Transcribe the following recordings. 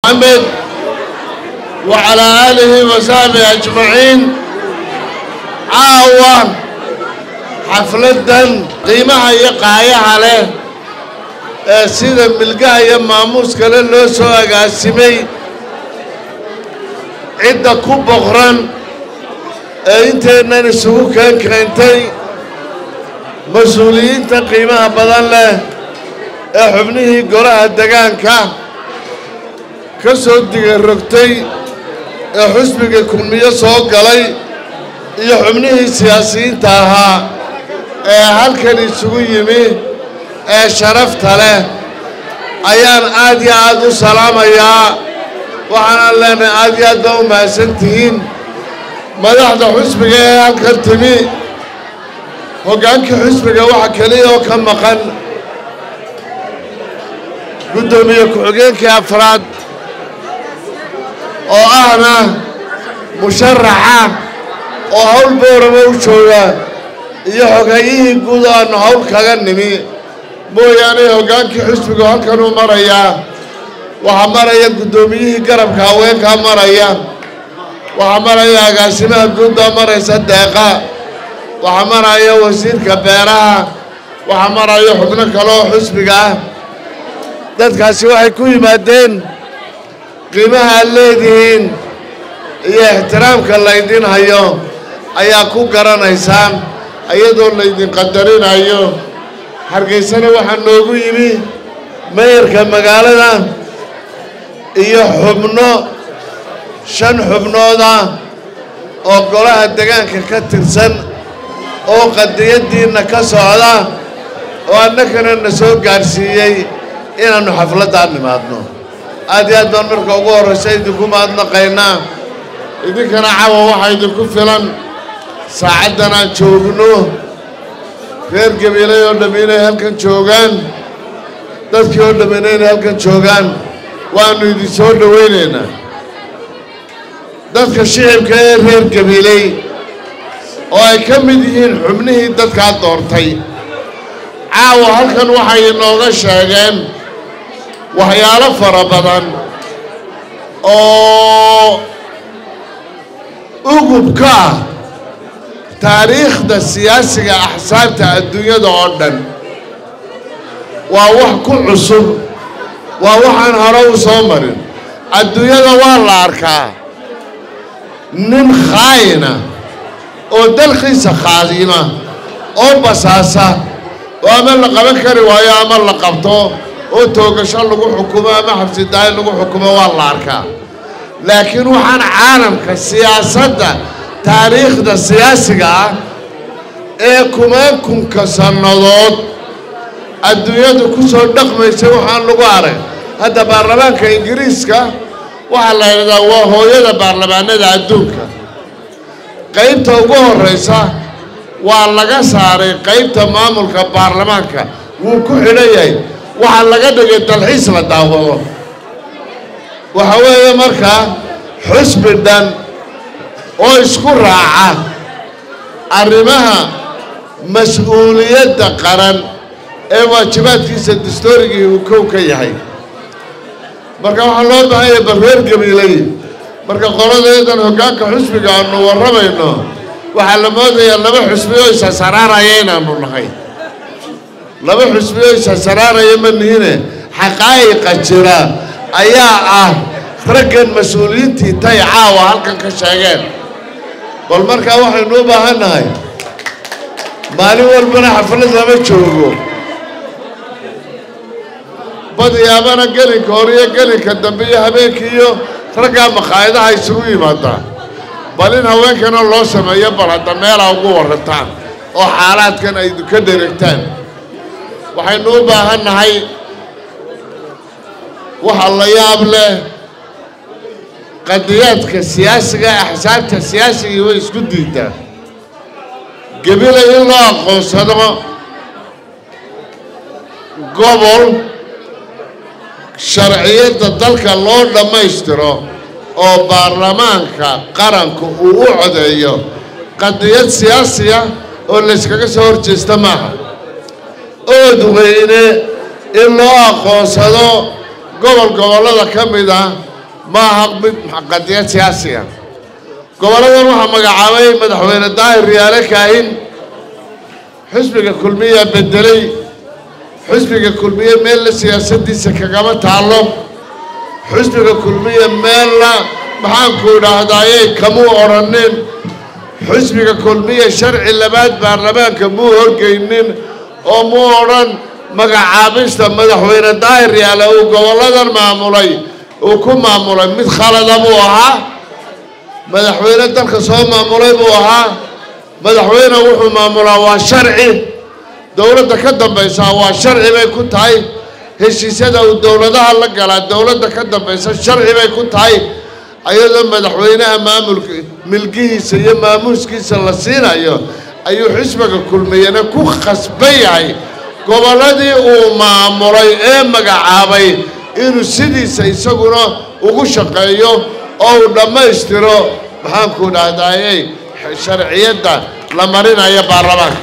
محمد وعلى آله وصحبه أجمعين عاوة xafladdan qiimaha iyo qaayaha leh ee sida milgaha iyo maamuus kale loo soo agaasimay cidda ku boqran ee inteennan isugu keen keentay mas-uuliyiinta qiimaha badan leh ee xubnihii golaha degaanka ka soo digarogtay ee xusbiga kulmiyo soo galay iyo xubnihii siyaasiyiinta ahaa ee halkan isugu yimi ee sharafta leh ayaan aad iyo aad u salaamayaa waxaanaan leenahay aad iyo aad baa u mahadsan tihiin madaxda xusbiga ee halkan timi hoggaankii xusbiga waxa keliya oo ka maqan guddoomiye ku-xigeenkii afraad oo ahna musharaxa oo hawl boorama u jooga iyo xoghayihii guud oo aanu hawl kaga nimi mooyaane hoggaankii xusbigu halkanuu marayaa waxaa maraya guddoomiyihii garabka haweenkaa maraya waxaa maraya agaasimaha guudbaa maraysa deeqa waxaa maraya wasiirka beeraha waxaa maraya xubno kale oo xusbiga ah dadkaasi waxay ku yimaadeen qiimaha aad leedihiin iyo ixtiraamka laydin hayo ayaa ku garanaysaan iyadoo laydin qadarinayo hargeysana waxaa noogu yimi meeyarka magaalada iyo xubno shan xubnooda oo golaha degaanka ka tirsan oo qadiyaddiinna ka socda oo annagana na soo gaadhsiiyey inaannu xafladdaa nimaadno aad iyo aad baan marka ugu horraysa idinku mahadnaqaynaa idinkana cawa waxaa idinku filan saacaddan aan joogno reer gabiilay oo dhammi inay halkan joogaan dadkii oo dhammina inay halkan joogaan waannu idin soo dhowaynaynaa dadka shicibka ee reer gabiiley oo ay ka mid yihiin xubnihii dadkaa doortay caawa halkan waxay inooga sheegeen waxyaalo fara badan oo ugubka ah taariikhda siyaasiga axsaabta adduunyada oo dhan waa wax ku cusub waa waxaan hore u soo marin adduunyada waa la arkaa nin khaayina oo dalkiisa khaadima oo basaasa oo ama la qaban kari waayo ama la qabto oo toogasho lagu xukumo ama xabsidaayo lagu xukumo waa la arkaa laakiin waxaan caalamka siyaasadda taariikhda siyaasiga ah ee kumaankunka sannadood adduunyadu ku soo dhaqmaysay waxaan lagu arag hadda baarlamaanka ingiriiska waxaa la yidhahdaa waa hooyada baarlamaanada adduunka qaybta ugu horraysa waa laga saaray qaybta maamulka baarlamaanka wuu ku xidhan yahay waxaa laga dhigay dalxiis la daawado waxa weeye markaa xusbi dhan oo isku raaca arrimaha mas-uuliyadda qaran ee waajibaadkiisa dastoorigii uu kow ka yahay marka waxaa loo baahanya barreer gabiilay marka qoladeedan hoggaanka xusbiga aanu warramayno waxaa la moodayaa laba xusbi oo isasaraaraya inaanu nahay laba xusbi oo isasaraaraya ma nihine xaqaa'iqa jira ayaa ah raggan mas-uuliyiintii tay caawa halkan ka sheegeen bal markaa waxaynu u baahan nahay maalin walbana xaflad lama joogo badiyaabana gelinka hore iyo gelinka dambe iyo habeenkii iyo raggaa makhaayadaha isugu yimaadaan bal in haweenkana loo sameeyo bal hadda meelaa ugu warrantaan oo xaalaadkan ay ka dheregtaan waxaynu u baahan nahay waxa la yaab leh qadiyaadka siyaasiga axsaabta siyaasigii way isku diidaan gebila in loo aqoonsado gobol sharciyadda dalka loo dhammaystiro oo baarlamaanka qaranku uu u codeeyo qadiyad siyaasiya oo layskaga soo horjeesta maaha ood weyne in loo aqoonsado gobol gobollada ka mid ah ma aha mid qadiyad siyaasiga gobolladan waxaa magacaabay madaxweyne daahir riyaale kaahin xusbiga kulmiya bedelay xusbiga kulmiye meella siyaasaddiisa kagama taallo xusbiga kulmiya meella maxaanku idhaahdayey kamuu odhanin xusbiga kulmiya sharci labaad baarlamaanka muu horgeynin oo muu odhan magacaabista madaxweyne daahir yaale uu gobolladan maamulay uu ku maamulay mid khalada buu ahaa madaxweyne dalka soo maamulay buu ahaa madaxweyne wuxuu maamulaa waa sharci dowladda ka dambaysaa waa sharci bay ku tahay heshiisyada uu dowladaha la galaa dowladda ka dambaysa sharci bay ku tahay ayadoo madaxweynaha maamulka milkihiisa iyo maamuuskiisa la siinayo ayuu xisbiga kulmiyana ku khasban yahay gobolladii uu maamulay ee magacaabay inuu sidiisa isaguna ugu shaqeeyo oo uu dhammaystiro maxaanku dhahdaayey sharciyadda la marinayo baarlamaanka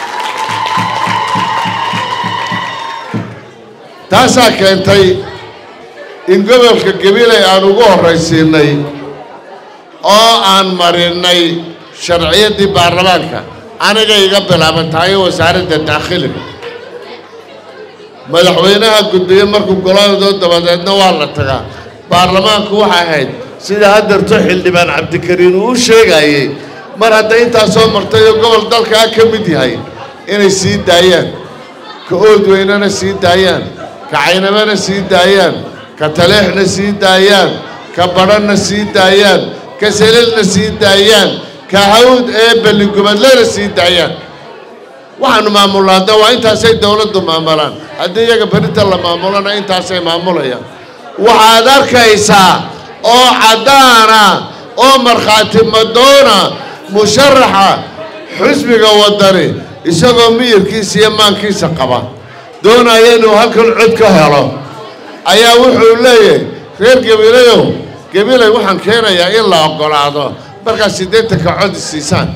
taasaa keentay in gobolka gabiley aan ugu horraysiinay oo aan marinnay sharciyaddii baarlamaanka aniga iga bilaaban tahay wasaaradda daakhiliga madaxweynaha guddiye markuu goladoo dabadeedna waa la tagaa baarlamaanku waxay ahayd sida haddeerto xildhibaan cabdikariin uu u sheegayey mar hadday intaa soo martay oo gobol dalkaa ka mid yahay inay sii daayaan ka oodweynana sii daayaan ka caynamana sii daayaan ka taleexna sii daayaan ka badhanna sii daayaan ka selilna sii daayaan ka hawd ee belligubadlena sii daayaan waxaanu maamulnaa hadda waa intaasay dowladdu maamulaan haddii iyaga berinta la maamulana intaasay maamulayaan waxaad arkaysaa oo caddaana oo markhaati madoona musharaxa xusbiga waddani isagoo miyirkiisa iyo maankiisa qaba doonaya inuu halkan cod ka helo ayaa wuxuu leeyahay reer gabilayow gabilay waxaan keenayaa in la oggolaado markaad siddeetanka cod isiisaan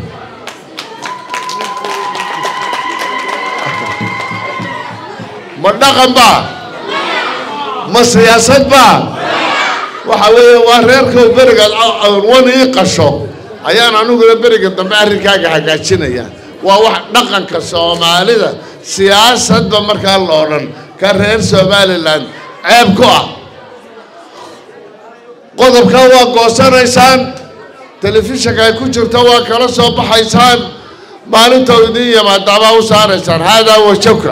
ma dhaqan baa ma siyaasad baa waxa weeye waa reerkau berigaad wan ii qasho ayaan aniguna beriga dambe arrinkaaga hagaajinaya waa wax dhaqanka soomaalida siyaasadba markaa la odhan ka reer somalilan ceeb ku ah qodobkaa waa goosanaysaan telefishinka ay ku jirto waa kala soo baxaysaan maalinta u idiin yimaadaabaa u saaraysaan haadaa wajabka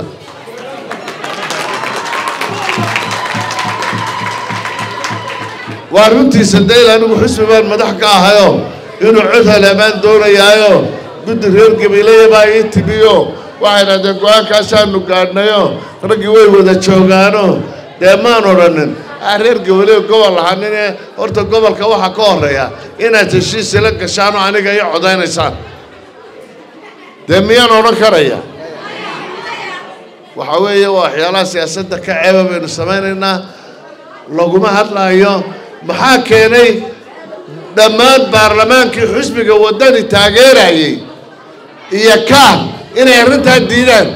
waa runtiisa dayl anigu xusbi baan madax ka ahayo inuu cod haleemaan doonayaayo guddi reer gabiilaya baa ii timiyo waxay dhahdeen go-aankaasaanu gaadhnayo raggii way wada joogaano dee maan odhanin ah reer gabiilayo gobol lahaanine horta gobolka waxaa ka horreeya inaad heshiisila gashaanoo aniga ii codaynaysaan dee miyaan odhan karaya waxaa weeye waa waxyaalaha siyaasadda ka ceeba baynu samaynaynaa laguma hadlaayo maxaa keenay dhammaan baarlamaankii xusbiga waddani taageerayay iyo kaah inay arrintaa diidaan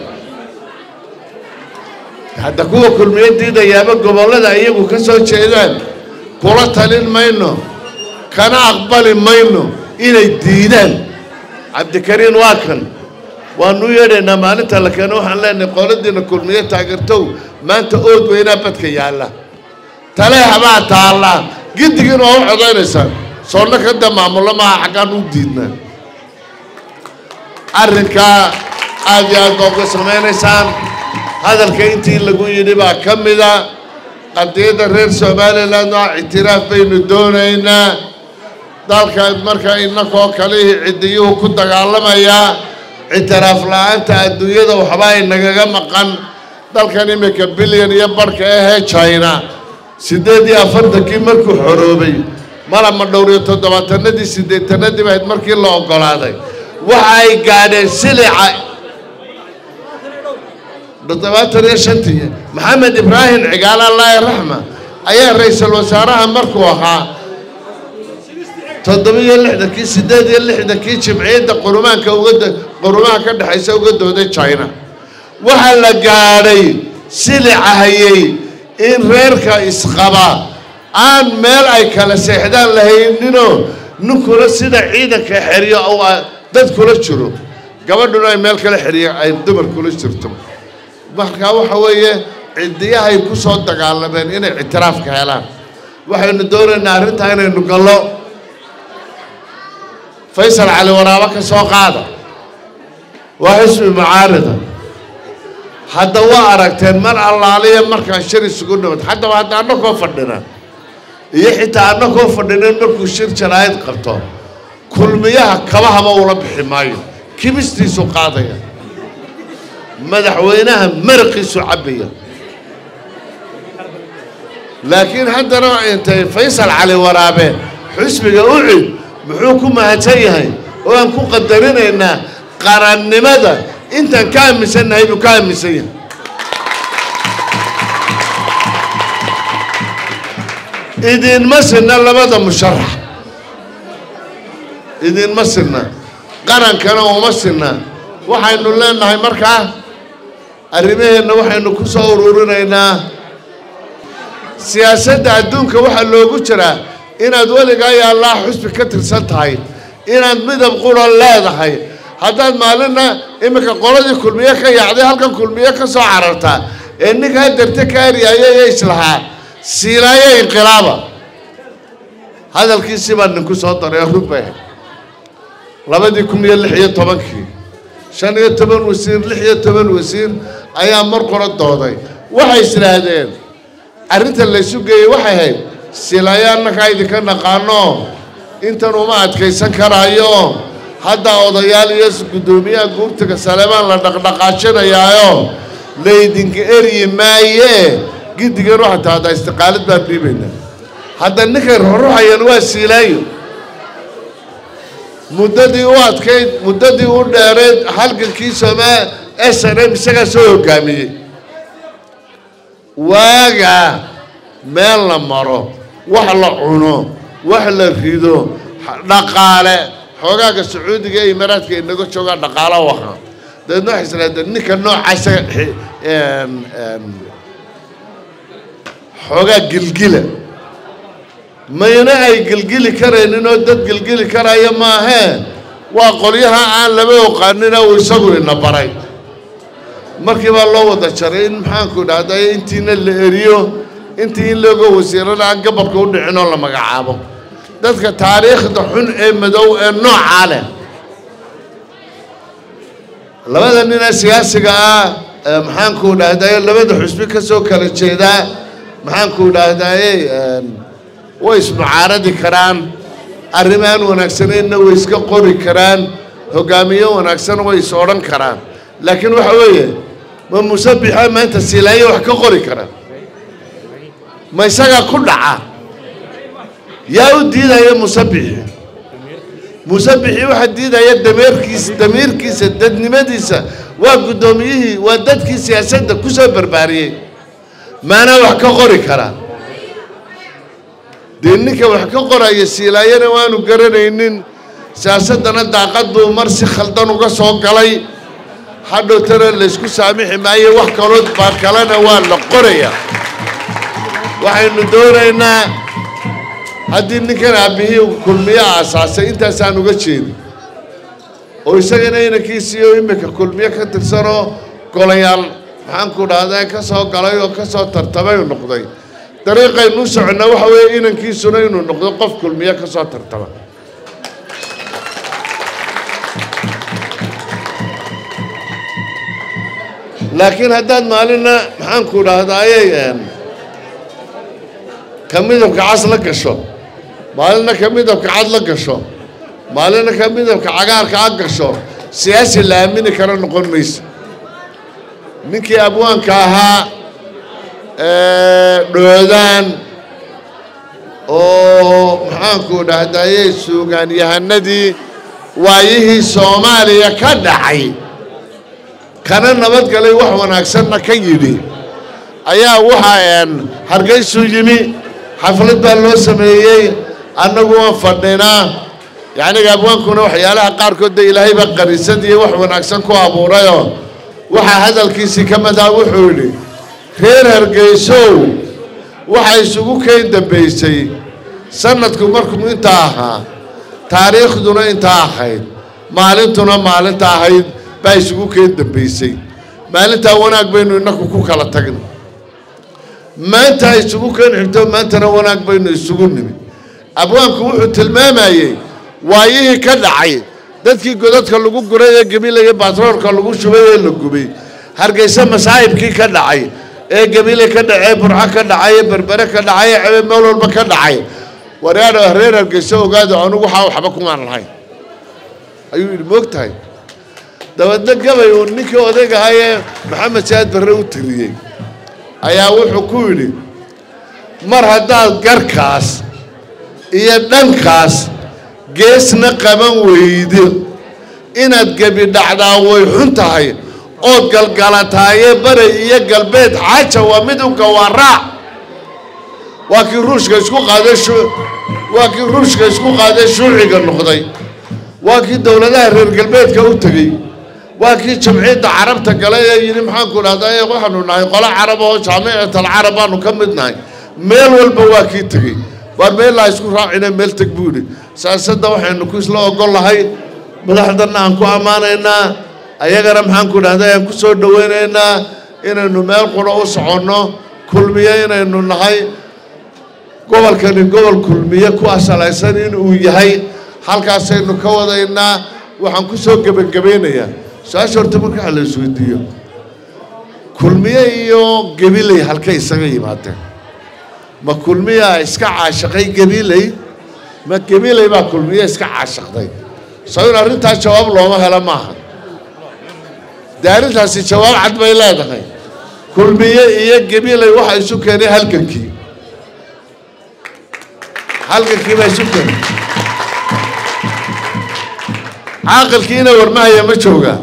hadda kuwa kulmiye diidayaaba gobollada iyagu ka soo jeedaan kula talin mayno kana aqbali mayno inay diidaan cabdikariin waa kan waanu u yeedhaynaa maalinta la keeno waxaan leenahay qoladiina kulmiye taageertow maanta ood weynaa badka yaalla taleexa baa taallaa giddigiina waa u codaynaysaa soonna kada maamullo maaha xaggaan u diidnaa arrinkaa aad iyo aad baa uga samaynaysaan hadalka intii lagu yidhi baa ka mida qadiyadda reer somalilan waa ictiraaf baynu doonaynaa dalka marka innakoo kalihii ciddiyuhu ku dagaalamayaa ictiraaf la-aanta adduunyada waxbaa inagaga maqan dalkan iminka bilyan iyo barhka ahee china siddeed iyo afartankii markuu xoroobay malama dhowr iyo toddobaatanadii siddeetanadii bahayd markii la oggolaaday waxa ay gaadheen silica toddobaatan iyo shantii maxamed ibraahim cigaal allaahi raxma ayaa ra-iisul wasaaraha markuu ahaa toddoba-iyo lixdankii siddeed iyo lixdankii jimciyadda qurumaanka uga qurumaha ka dhexaysa uga dooday china waxaa la gaadhay silica hayay in reerka isqaba aan meel ay kala seexdaan lahayninoo ninkuna sida ciidanka xeriyo oo dad kula jiro gabadhuna ay meel kala xeriyo ay dumar kula jirto markaa waxa weeye cidiyahay ku soo dagaalameen inay ictiraafka helaan waxaynu doonaynaa arrintaa inaynu gallo faysal cali waraabo ka soo qaada waa xisbi mucaarida hadda waa aragteen mar allaaliya markaan shir isugu dhimad haddaba hadda annakoo fadhina iyo xitaa annakoo fadhinin markuu shir jaraa'id qabto kulmiyaha kabahaba ula bixi maayo kibistiisu qaadaya madaxweynaha maraqiisu cabbaya laakiin haddana intay faysal cali waraabe xisbiga u cid muxuu ku mahadsan yahay oo aan ku qadarinaynaa qarannimada intaan ka aaminsannahay buu ka aaminsan yahay idinma sinna labada musharax idinma sinna qarankana uma sinna waxaynu leenahay markaa arrimaheenna waxaynu ku soo ururinaynaa siyaasadda adduunka waxaa loogu jiraa inaad weligaa iyo allah xusbi ka tirsan tahay inaad midab qura leedahay haddaad maalinna iminka qoladii kulmiye ka yaacday halkan kulmiye ka soo carartaa ee ninka hadarta ka eryaayay islahaa siilaayo inqilaaba hadalkiisii baa ninku soo daray rug bay ahayd labadii kun iyo lix iyo tobankii shan iyo toban wasiir lix iyo toban wasiir ayaa mar qora dooday waxay islaahdeen arrinta laysu geeyey waxay ahayd silaayo annakaa idinka naqaano intan uma adkaysan karaayo hadda odayaal iyo guddoomiyaha guurtiga saleebaan la dhaqdhaqaajinayaayo laydinka eryi maaye giddigan waxaa tahada istiqaalad baan dhiibaynaa hadda ninkay ruruxayaan waa siilaayo muddadii u adkayd muddadii u dheereed halgankii somaa s n m isagaa soo hoggaamiyey waagaa meel la maro wax la cuno wax la rido dhaqaale xoogaaga sacuudiga ee imaaraadka inaga joogaa dhaqaalo waha dabeedna waxay islaadeen ninka noocaasa xoogaa gilgila mayna ay gilgili karaynin oo dad gilgili karaya maahee waa qolyaha aan laba oqaanina uu isagu ina baray markii baa loo wada jaray in maxaanku dhahday intiina la eriyo intii in looga wasiirana aan gabarka u dhicin oo la magacaabo dadka taariikhda xun ee madow ee noocaa leh labada ninee siyaasiga ah maxaanku dhahdaye labada xusbi ka soo kala jeedaa maxaanku dhahdaye way ismucaaradi karaan arrimaan wanaagsaneynna way iska qori karaan hogaamiyo wanaagsan way is odhan karaan laakiin waxa weeye ma musabixa maanta silaayo wax ka qori kara ma isagaa ku dhaca yaa u diidaya musabixi musabixii waxaa diidaya dameerkiisa damiirkiisa dadnimadiisa waa guddoomiyihii waa dadkii siyaasadda ku soo barbaariyey maanaa wax ka qori karaa dee ninka wax ka qoraya siilaayana waanu garanaynin siyaasaddana daaqad buu mar si khaldan uga soo galay hadhowtana laysku saamixi maayo wax kaloo baa kalena waa la qoraya waxaynu doonaynaa haddii ninkan aabihii kulmiye aasaasay intaasaan uga jeedin oo isagana inankiisiiyo iminka kulmiye ka tirsanoo golayaal maxaanku dhahdaa ka soo galay oo ka soo tartamay u noqday dariiqaynu soconnaa waxa weeye inankiisuna inuu noqdo qof kulmiye ka soo tartama laakiin haddaad maalinna maxaanku dhahdaayey ka midabka cas la gasho maalinna ka midabka cad la gasho maalinna ka midabka cagaarka a gasho siyaasi la aamini kara noqon mayso ninkii abwaanka ahaa dhoodaan oo maxaanku dhahdaayey suugaanyahanadii waayihii soomaaliya ka dhacay kana nabadgalay wax wanaagsanna ka yidhi ayaa waxaa hargaysuu yimi xaflad baa loo sameeyey annagu waan fadhinaa yacniga abwaankuna waxyaalaha qaarkood de ilaahay baa qarisad iyo wax wanaagsan ku abuurayoo waxaa hadalkiisii ka mid ah wuxuu yidhi reer hargaysow waxaa isugu keen dambaysay sanadku markuu intaa ahaa taariikhduna intaa ahayd maalintuna maalinta ahayd baa isugu keen dambaysay maalintaa wanaag baynu innaku ku kala tagnay maanta isugu keen xigto maantana wanaag baynu isugu nimi abwaanku wuxuu tilmaamayey waayihii ka dhacay dadkii godadka lagu guray ee gabilaya batroolka lagu shubay ee la gubay hargeysa masaa'ibkii ka dhacay ee gabile ka dhacay burco ka dhacay ee berbere ka dhacay ee cebe meel walba ka dhacay waryaadha reer hargeysa ogaada anugu waxaa waxba kumaan lahayn ayuu yidhi moog tahay dabeedna gabay uu ninkii odayg ahaa ee maxamed saad barre u tiriyey ayaa wuxuu ku yidhi mar haddaad garkaas iyo dhankaas geesna qaban weydo inaad gebi dhacdaa way xun tahay ood galgalataaye bari iyo galbeed xaaja waa mid u gawaaraac waa kii ruushka isku qaaday waa kii ruushka isku qaaday shuuciga noqday waa kii dowladaha reer galbeedka u tegey waa kii jamciyadda carabta galay ee yidhi maxaanku dhahdaa waxaanu nahay qolo carab oo jaamicatal carab baanu ka mid nahay meel walba waa kii tegey waar meellaa isku raacina meel teg buu yidhi siyaasadda waxaynu ku isla ogol lahay madaxdanna aan ku ammaanaynaa ayagana maxaanku dhahda aan ku soo dhowaynaynaa inaynu meel quro u soconno kulmiye inaynu nahay gobolkani gobol kulmiye ku asalaysan inuu yahay halkaasaynu ka wadaynaa waxaan ku soo gebagabaynayaa su-aasha horta marka waxa la isweydiiyo kulmiye iyo gabiley halkay isaga yimaadeen ma kulmiyaa iska caashaqay gabiley ma gabiley baa kulmiye iska caashaqday soo in arrintaas jawaab looma helo maaha dee arrintaasi jawaab cad bay leedahay kulmiye iyo gabiley waxa isu keenay halgankii halgankii baa isu keenay caaqilkiina warmahaya ma joogaa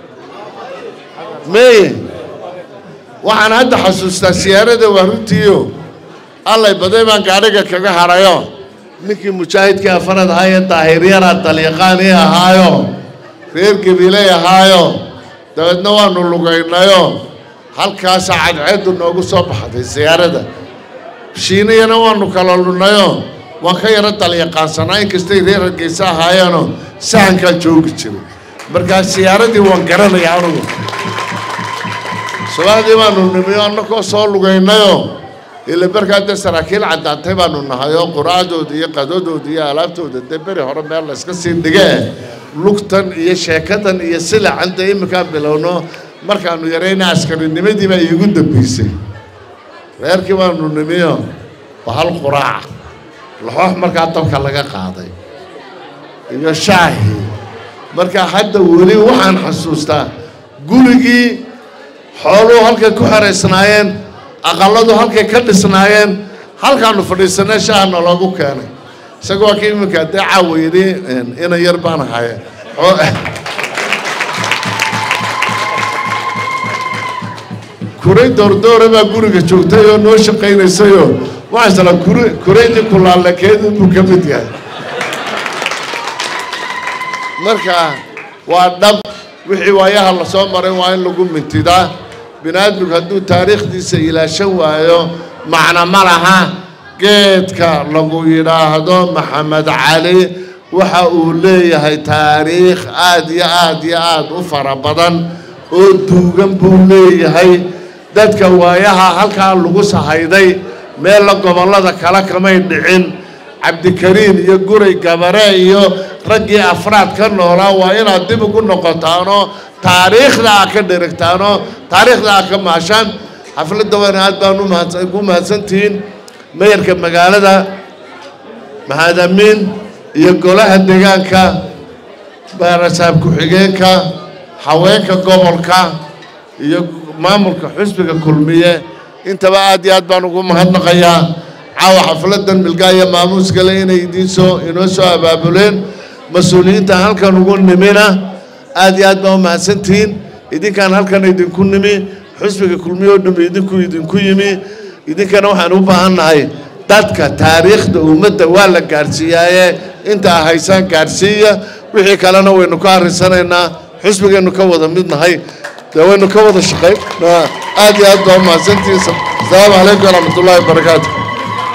meye waxaan hadda xasuustaa siyaarada waa runtiio allay baday baan gaadhiga kaga harayo ninkii mujaahidkii afarad ahaa ee daahiryara dalyaqaanii ahaayo reer gabiley ahaayo dabeedna waanu lugaynayo halkaasaa cadceeddu noogu soo baxday siyaarada shiiniyana waanu kala lunayo waan ka yaro dalyaqaansanaa inkastay reer hargeysa ahaayeenoo sahankaa joogi jiray markaa siyaaradii waan garanaya anugu subaxdii baanu nimiyo annakoo soo lugaynayo ila markaa dee saraakiil caddaantay baanu nahay oo quraacdooda iyo qadadooda iyo alaabtooda dee beri hore meel layska sii dhigee lugtan iyo sheekadan iyo silacan dee iminkaan bilowno markaanu yarayna askarinimadii baa iigu dambeysay reerkii baanu nimiyo waa hal quraaca laxoox markaa dabka laga qaaday iyo shaahi markaa hadda weli waxaan xasuustaa gurigii xooluhu halkay ku xeraysnaayeen aqaladu halkay ka dhisnaayeen halkaanu fadhiisanay shaahna loogu keenay isaga waa ka iminka dee caawa yidhi ina yar baan ahaye kuray doordoora baa guriga joogtay oo noo shaqaynaysayoo waxaa isla kur kuraydii kulaalakeedu buu ka mid yahay marka waa dhab wixii waayaha la soo maray waa in lagu mintidaa bini aadmigu hadduu taariikhdiisa ilaashan waayo macno ma laha geedka lagu yidhaahdo maxamed cali waxa uu leeyahay taariikh aad iyo aad iyo aad u fara badan oo duugan buu leeyahay dadka waayaha halkaa lagu sahayday meella gobollada kale kamay dhicin cabdikariin iyo guray gabare iyo raggii afraad ka noolaa waa inaad dib ugu noqotaanoo taariikhda aad ka dherigtaanoo taariikhda aad ka maashaan xafladda waana aad baan umahadsan ku mahadsantihiin mayarka magaalada mahadamiin iyo golaha deegaanka baarasaab ku-xigeenka haweenka gobolka iyo maamulka xusbiga kulmiye intaba aad iyo aad baan ugu mahadnaqayaa caawa xafladan milgaa iyo maamuuskale inay idiin soo inoo soo abaabuleen mas-uuliyiinta halkan ugu nimina aad iyo aad baa u mahadsantihiin idinkaan halkan idinku nimi xusbiga kulmiye oo dhami idinku idinku yimi idinkana waxaan u baahannahay dadka taariikhda ummadda waa la gaadhsiiyaaye intaa haysaan gaadhsiiya wixii kalena waynu ka harrisanaynaa xusbigaynu ka wada mid nahay dee waynu ka wada shaqayn aad iyo aad baa u mahadsantihiin asalaamu calaykum waraxmat ullaahi wabarakaatu